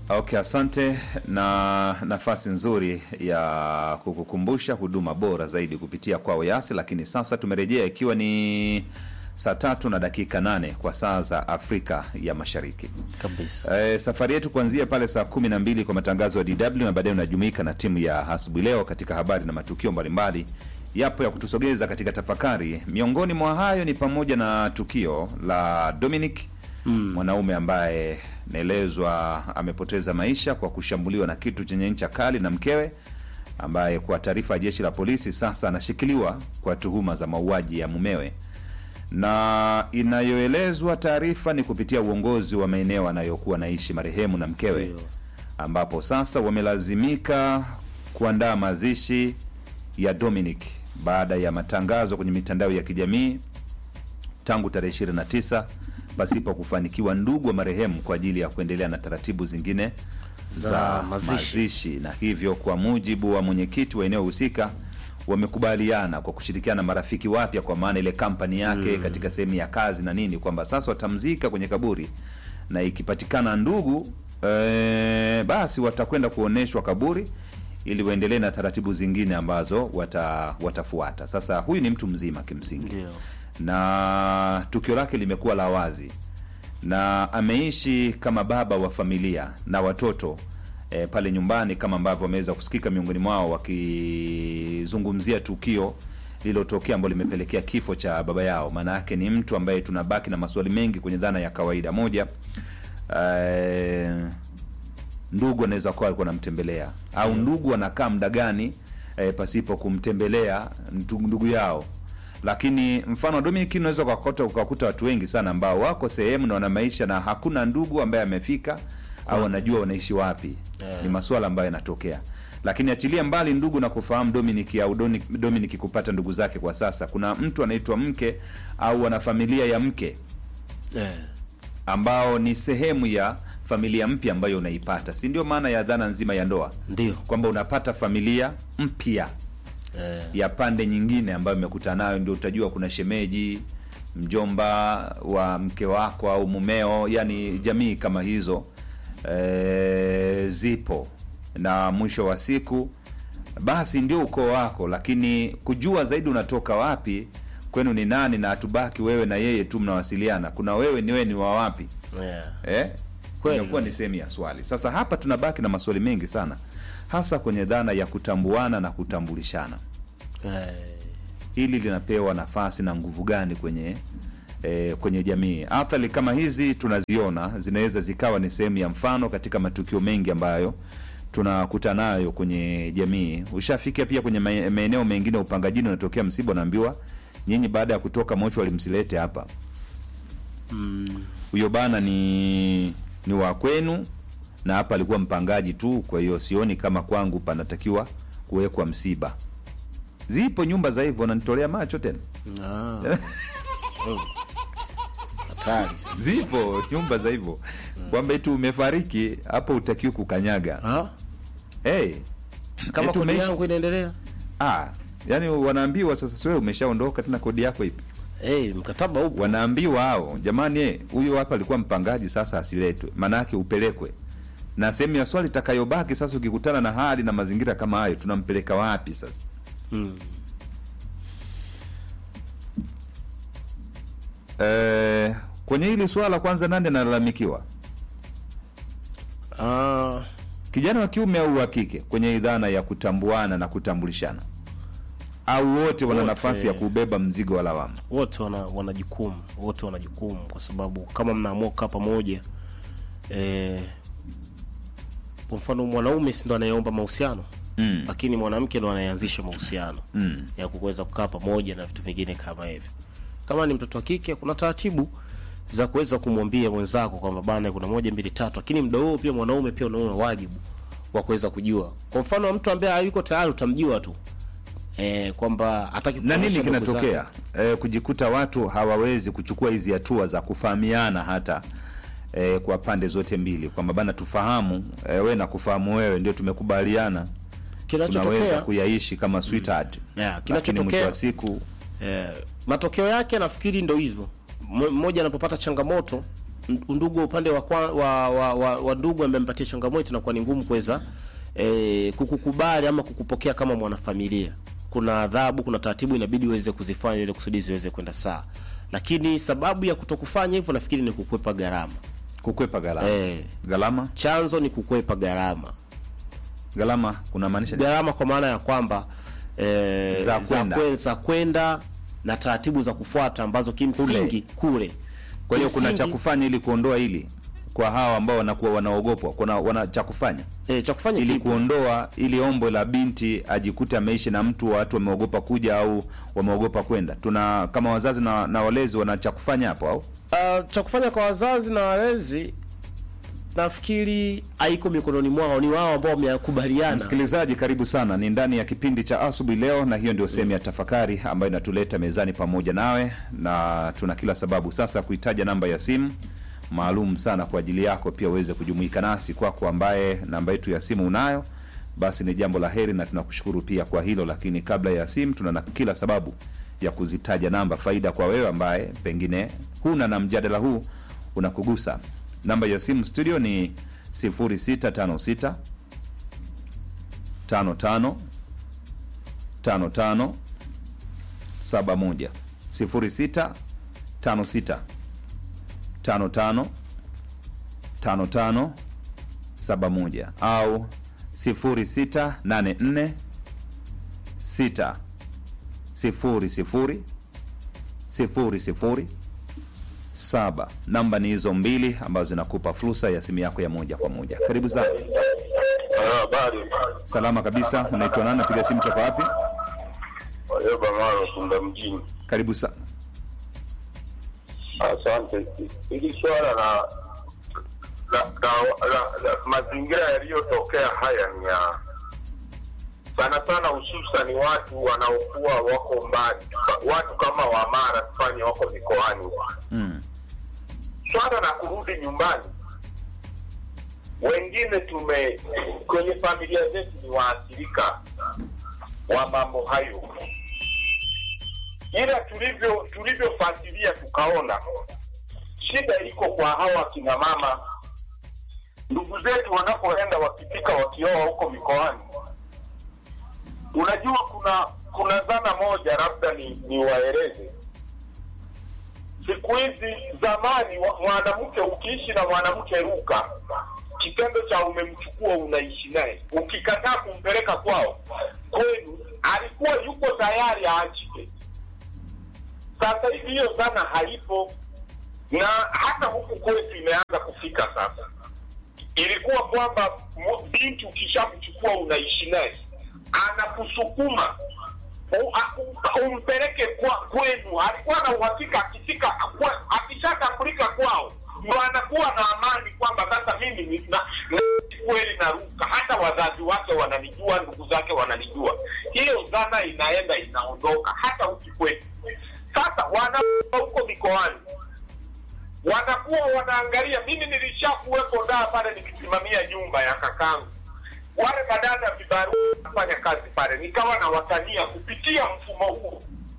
Okay, asante na nafasi nzuri ya kukukumbusha huduma bora zaidi kupitia kwao Yasi, lakini sasa tumerejea ikiwa ni saa tatu na dakika nane kwa saa za Afrika ya Mashariki. kabisa. E, safari yetu kuanzia pale saa kumi na mbili kwa matangazo ya DW na baadaye unajumuika na timu ya asubuhi leo katika habari na matukio mbalimbali yapo ya kutusogeza katika tafakari. Miongoni mwa hayo ni pamoja na tukio la Dominic mwanaume ambaye naelezwa amepoteza maisha kwa kushambuliwa na kitu chenye ncha kali na mkewe, ambaye kwa taarifa ya jeshi la polisi sasa anashikiliwa kwa tuhuma za mauaji ya mumewe na inayoelezwa taarifa ni kupitia uongozi wa maeneo anayokuwa naishi marehemu na mkewe, Ndio. ambapo sasa wamelazimika kuandaa mazishi ya Dominic baada ya matangazo kwenye mitandao ya kijamii tangu tarehe 29 pasipo kufanikiwa ndugu wa marehemu kwa ajili ya kuendelea na taratibu zingine za, Za mazishi. mazishi. na hivyo kwa mujibu wa mwenyekiti wa eneo husika wamekubaliana kwa kushirikiana na marafiki wapya, kwa maana ile kampani yake katika sehemu ya kazi na nini, kwamba sasa watamzika kwenye kaburi na ikipatikana ndugu e, basi watakwenda kuonyeshwa kaburi ili waendelee na taratibu zingine ambazo wata, watafuata. Sasa huyu ni mtu mzima kimsingi Ndio. na tukio lake limekuwa la wazi na ameishi kama baba wa familia na watoto e, pale nyumbani kama ambavyo wameweza kusikika miongoni mwao wakizungumzia tukio lililotokea ambalo limepelekea kifo cha baba yao. Maana yake ni mtu ambaye tunabaki na maswali mengi kwenye dhana ya kawaida. Moja, e, ndugu anaweza kuwa alikuwa anamtembelea au ndugu anakaa muda gani e, pasipo kumtembelea ndu- ndugu yao lakini mfano wa Dominic unaweza ukakuta ukakuta watu wengi sana ambao wako sehemu na wana maisha na hakuna ndugu ambaye amefika au anajua wanaishi wapi. Yeah. Ni masuala ambayo yanatokea, lakini achilia mbali ndugu na kufahamu Dominic au Doni- Dominic kupata ndugu zake kwa sasa, kuna mtu anaitwa mke au wana familia ya mke Eh, ambao ni sehemu ya familia mpya ambayo unaipata, si ndio? Maana ya dhana nzima ya ndoa ndio. kwamba unapata familia mpya Eh, ya pande nyingine ambayo imekutana nayo, ndio utajua kuna shemeji, mjomba wa mke wako au mumeo, yani jamii kama hizo e, zipo, na mwisho wa siku basi ndio ukoo wako, lakini kujua zaidi unatoka wapi, kwenu ni nani, na hatubaki wewe na yeye tu mnawasiliana, kuna wewe ni wewe ni wa wapi yeah. eh? Kweli. inakuwa ni sehemu ya swali. Sasa hapa tunabaki na maswali mengi sana, hasa kwenye dhana ya kutambuana na kutambulishana. Eh, Hili linapewa nafasi na nguvu gani kwenye eh, kwenye jamii? Athari kama hizi tunaziona zinaweza zikawa ni sehemu ya mfano katika matukio mengi ambayo tunakutana nayo kwenye jamii. Ushafikia pia kwenye mae- maeneo mengine ya upangajini, unatokea msiba, unaambiwa nyinyi baada ya kutoka mocho walimsilete hapa huyo bana ni ni wa kwenu na hapa alikuwa mpangaji tu, kwa hiyo sioni kama kwangu panatakiwa kuwekwa msiba. Zipo nyumba za hivyo, nanitolea macho tena. ah. Oh. Hatari. Zipo nyumba za hivyo kwamba eti umefariki hapo, utakiwa kukanyaga. Ah, Hey, kama eti kodi umeishi- yangu inaendelea ah, yani wanaambiwa sasa, siwewe umeshaondoka tena, kodi yako ipi? eh, mkataba upo wanaambiwa hao, jamani, eh, huyo hapa alikuwa mpangaji, sasa asiletwe, maana yake upelekwe. Na sehemu ya swali itakayobaki sasa, ukikutana na hali na mazingira kama hayo, tunampeleka wapi sasa? mm. Eh, kwenye hili swala kwanza, nani analalamikiwa, ah, kijana wa kiume au wa kike, kwenye idhana ya kutambuana na kutambulishana, au wote wana Wote. nafasi ya kubeba mzigo wa lawama? wote wana, wana jukumu wote wana jukumu kwa sababu kama mnaamua kukaa pamoja eh, kwa mfano mwanaume si ndo anayeomba mahusiano Mm. lakini mwanamke ndo anayeanzisha mahusiano Mm. ya kuweza kukaa pamoja na vitu vingine kama hivyo kama ni mtoto wa kike kuna taratibu za kuweza kumwambia mwenzako kwamba bana kuna moja mbili tatu lakini muda huo pia mwanaume pia unaona wajibu wa kuweza kujua kwa mfano mtu ambaye hayuko tayari utamjua tu eh, kwamba hataki na nini kuonyesha ndugu zake. kinatokea e, kujikuta watu hawawezi kuchukua hizi hatua za kufahamiana hata e, kwa pande zote mbili kwamba bana tufahamu e, we na kufahamu wewe ndio tumekubaliana tunaweza kinachotokea kuyaishi kama sweetheart Yeah, lakini mwisho kinachotokea- wa siku eh, matokeo yake nafikiri ndo hivyo M- mmoja anapopata changamoto m- ndugu upande wa, kwa, wa, wa, wa, wa ndugu amempatia changamoto inakuwa ni ngumu kuweza e, kukukubali ama kukupokea kama mwanafamilia kuna adhabu kuna taratibu inabidi uweze kuzifanya ili kusudi ziweze kwenda sawa lakini sababu ya kutokufanya hivyo nafikiri ni kukwepa gharama kukwepa gharama Eh. gharama chanzo ni kukwepa gharama gharama kuna maanisha nini? gharama kwa maana ya kwamba e, Za kwenda. kwe- za kwenda na taratibu za kufuata ambazo kimsingi kule, kwa hiyo kuna Kimsingi- cha kufanya ili kuondoa hili kwa hawa ambao wanakuwa wanaogopwa kuna wana cha kufanya e, cha kufanya ili kipi? kuondoa ili ombo la binti ajikute ameishi na mtu watu wameogopa kuja au wameogopa kwenda tuna kama wazazi na, na walezi wana cha kufanya hapo au Uh, cha kufanya kwa wazazi na walezi nafikiri haiko mikononi mwao, ni wao ambao wamekubaliana. msikilizaji karibu sana ni ndani ya kipindi cha asubuhi leo na hiyo ndio sehemu ya tafakari ambayo inatuleta mezani pamoja nawe na tuna kila sababu sasa kuitaja namba ya simu maalum sana kwa ajili yako pia uweze kujumuika nasi kwako ambaye namba yetu ya simu unayo basi ni jambo la heri na tunakushukuru pia kwa hilo lakini kabla ya simu tuna na kila sababu ya kuzitaja namba faida kwa wewe ambaye pengine huna na mjadala huu unakugusa namba ya simu studio ni 0656 55 55 71 06 56 55 55 71 au 0684 6 sifuri sifuri sifuri sifuri saba namba ni hizo mbili ambazo zinakupa fursa ya simu yako ya moja kwa moja karibu sana Ah, Habari. salama kabisa unaitwa nani napiga simu toka wapi Warioba Maro Tunda mjini. karibu sana Asante. Hili swala la la, la, la, la mazingira yaliyotokea haya ni ya sana sana, hususan watu wanaokuwa wako mbali, watu kama Wamara tufanye wako mikoani. mm. Swala la kurudi nyumbani, wengine tume kwenye familia zetu ni waathirika wa mambo hayo, ila tulivyo tulivyofuatilia tukaona shida iko kwa hawa kina mama, ndugu zetu wanapoenda wakipika wakioa huko mikoani. Unajua, kuna kuna dhana moja, labda ni, ni waeleze siku hizi. Zamani wa- mwanamke ukiishi na mwanamke ruka, kitendo cha umemchukua unaishi naye, ukikataa kumpeleka kwao kwenu, alikuwa yuko tayari aachike. Sasa hivi hiyo dhana haipo, na hata huku kwetu imeanza kufika sasa. Ilikuwa kwamba mu- binti ukishamchukua unaishi naye, anakusukuma u- a- umpeleke kwa kwenu. Alikuwa na uhakika akifika, kwa- akishatambulika kwao ndo anakuwa na amani kwamba sasa mimi ni- na- na- kweli naruka, hata wazazi wake wananijua, ndugu zake wananijua. Hiyo dhana inaenda inaondoka hata huku kwetu. Sasa wanakuwa huko mikoani wanakuwa wanaangalia. Mimi nilishakuwepo daa pale nikisimamia nyumba ya kakangu, wale madada vibarua wanafanya kazi pale, nikawa na watania kupitia mfumo huo.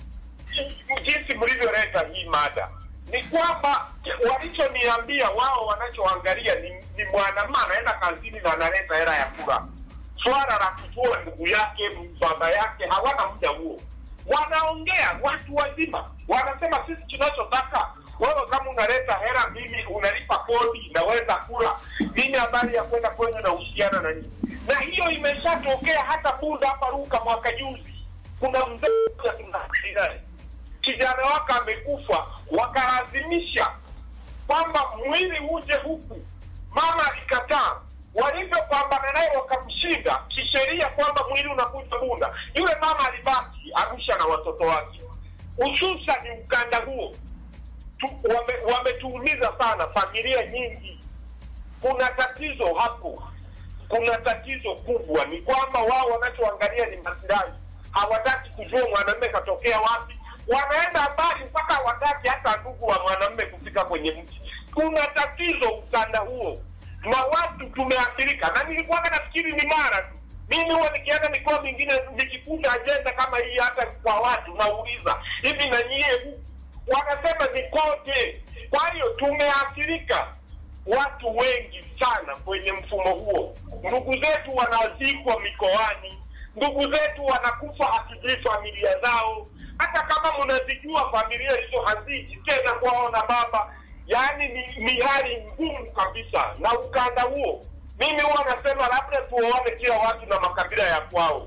Jinsi mlivyoleta hii mada ni kwamba walichoniambia wao, wanachoangalia ni, ni mwanamume anaenda kazini na analeta hela ya kula. Swala la kujua ndugu yake baba yake hawana muda huo wanaongea watu wazima, wanasema sisi tunachotaka wewe, kama unaleta hela, mimi unalipa kodi, naweza kula mimi, habari ya kwenda kwenye na uhusiana na nini. Na hiyo imeshatokea hata Bunda hapa Ruka mwaka juzi, kuna mzee mmoja tunaishi naye, kijana wake amekufa, wakalazimisha kwamba mwili uje huku, mama alikataa walivyopambana naye wakamshinda kisheria kwamba mwili unakuja Bunda. Yule mama alibaki Arusha na watoto wake, hususani ukanda huo tu- wame- wametuumiza sana familia nyingi. Kuna tatizo hapo, kuna tatizo kubwa. Ni kwamba wao wanachoangalia ni maslahi, hawataki kujua mwanamume katokea wapi. Wanaenda mbali mpaka hawataki hata ndugu wa mwanamume kufika kwenye mji. Kuna tatizo ukanda huo na watu tumeathirika, na nilikuwa nafikiri ni mara tu. Mimi huwa nikienda mikoa mingine nikikuta ajenda kama hii, hata kwa watu nauliza hivi, na nyie huku wanasema ni kote. Kwa hiyo tumeathirika watu wengi sana kwenye mfumo huo. Ndugu zetu wanazikwa mikoani, ndugu zetu wanakufa hatujui familia zao. Hata kama mnazijua familia hizo haziji tena kwao na baba, yaani ni, ni hali ngumu kabisa. Na ukanda huo, mimi huwa nasema labda tuone kila watu na makabila ya kwao.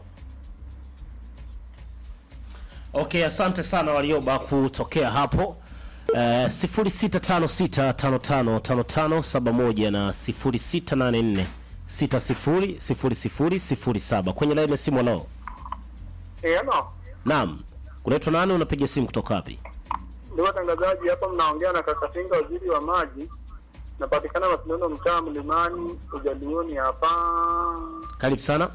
Okay, asante sana Warioba kutokea hapo. Uh, 0656555571 na 0684600007 kwenye laini ya simu. Leo Eh, ano naam, kunaitwa nani? Unapiga simu kutoka wapi? ndio watangazaji hapa, mnaongea na Kakatinga, waziri wa maji. Napatikana Masindano, mtaa Mlimani, Ujalioni hapa. Karibu sana.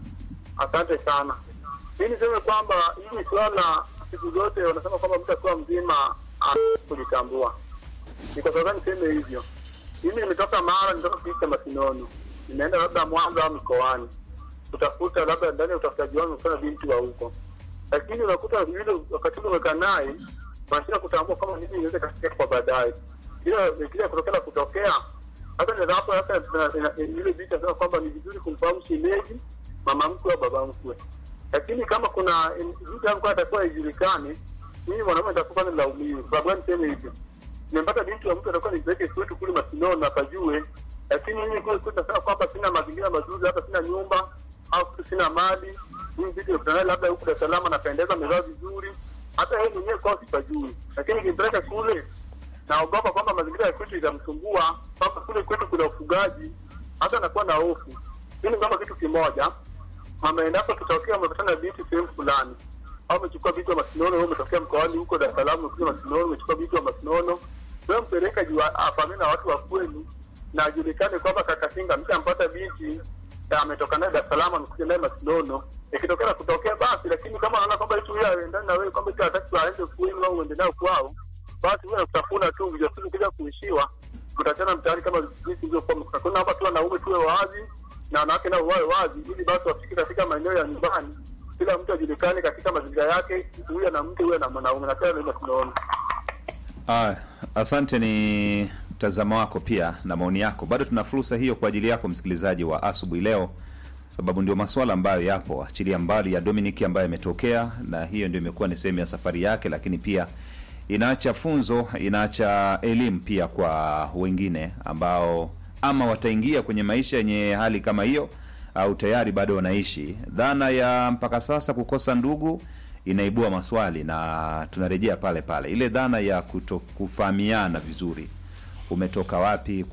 Asante sana. Mi niseme kwamba hili swala siku zote wanasema kwamba mtu akiwa mzima ana kujitambua. Ni kwa sababu niseme hivyo. Mimi nimetoka Mara, nimetoka kijiji cha Masinono, nimeenda labda Mwanza au mikoani kutafuta labda ndani ya utafutaji wangu kufanya binti wa huko, lakini unakuta yule wakati ule umekaa naye wanashinda kutambua kama nini inaweza kafikia kwa baadaye, ila kile kutokea kutokea hata ndio hapo hata tuna- ina- ile binti anasema kwamba ni vizuri kumfahamu shemeji, mama mkwe au baba mkwe, lakini kama kuna vitu ambavyo atakuwa ijulikane, mimi mwanaume nitakuwa ni laumiwi. Sababu gani niseme hivyo? nimepata binti wa mtu atakuwa nipeleke kwetu kule Masinono apajue, lakini mimi kule kwetu nasema kwamba sina mazingira mazuri, hata sina nyumba au sina mali. Mimi binti nikutana labda huku Dar es Salaam anapendeza, amevaa vizuri, hata yeye mwenyewe kwao sipajui, lakini nikimpeleka kule naogopa kwamba mazingira ya kwetu itamsumbua, kwamba kule kwetu kuna ufugaji, hata anakuwa na hofu. Mimi kwamba kitu kimoja, ameendapo kitokea umepatana na binti sehemu fulani au umechukua binti wa Masinono, wewe umetokea mkoani huko Dar es Salaam, umekuja Masinono, umechukua binti wa Masinono, wewe mpeleka juu afahamie na watu wa kwenu na ajulikane kwamba Kakasinga mshampata binti na ametoka naye Dar es Salaam, amekuja naye Masinono. Ikitokea na kutokea basi, lakini kama anaona kwamba eti huyo aendani na wewe, kwamba eti hataki aende kwenu au uende nayo kwao, basi wewe kutafuna tu ujasiri kuja kuishiwa, mtachana mtaani kama jinsi ilivyokuwa mkakuna. Naomba tu wanaume tuwe wazi na wanawake nao wawe wazi, ili basi wafike katika maeneo ya nyumbani, kila mtu ajulikane katika mazingira yake, huyu na mke, huyu na mwanaume, na tena ndio tunaona Ah, asante, ni mtazamo wako pia na maoni yako. Bado tuna fursa hiyo kwa ajili yako msikilizaji wa asubuhi leo, sababu ndio masuala ambayo yapo, achilia mbali ya Dominic ambayo imetokea, na hiyo ndio imekuwa ni sehemu ya safari yake, lakini pia inaacha funzo, inaacha elimu pia kwa wengine ambao ama wataingia kwenye maisha yenye hali kama hiyo au tayari bado wanaishi. Dhana ya mpaka sasa kukosa ndugu inaibua maswali, na tunarejea pale pale ile dhana ya kuto kufahamiana vizuri, umetoka wapi